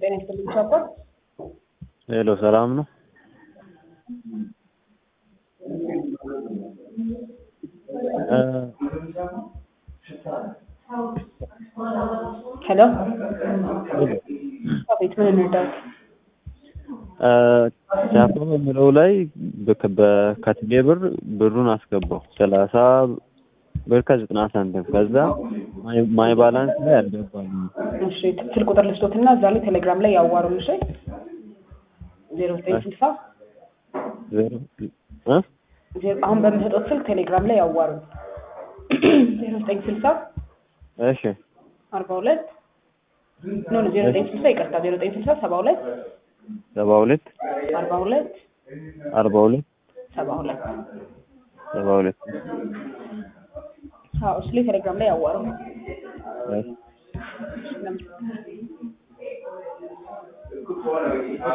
ጤና ይስጥልኝ ቻኮል። ሄሎ ሰላም ነው? ሄሎ አቤት፣ ምን እንርዳት? ቻፓ በሚለው ላይ ከቴሌ ብር ብሩን አስገባው ሰላሳ ብር ከዘጠና ሳንቲም ከዛ ማይ ባላንስ ላይ አልገባልኝም። እሺ ስልክ ቁጥር ልስጦትና እዛ ላይ ቴሌግራም ላይ ያዋሩን። እሺ ዜሮ ዘጠኝ ስልሳ ዜሮ እ ዜሮ አሁን በምሰጠው ስልክ ቴሌግራም ላይ ያዋሩን። ዜሮ ዘጠኝ ስልሳ እሺ አርባ ሁለት ኖ ዜሮ ዘጠኝ ስልሳ ይቅርታ፣ ዜሮ ዘጠኝ ስልሳ ሰባ ሁለት ሰባ ሁለት አርባ ሁለት አርባ ሁለት ሰባ ሁለት ሰባ ሁለት አዎ እሱ ላይ ቴሌግራም ላይ ያዋሩን። እሺ። ለምን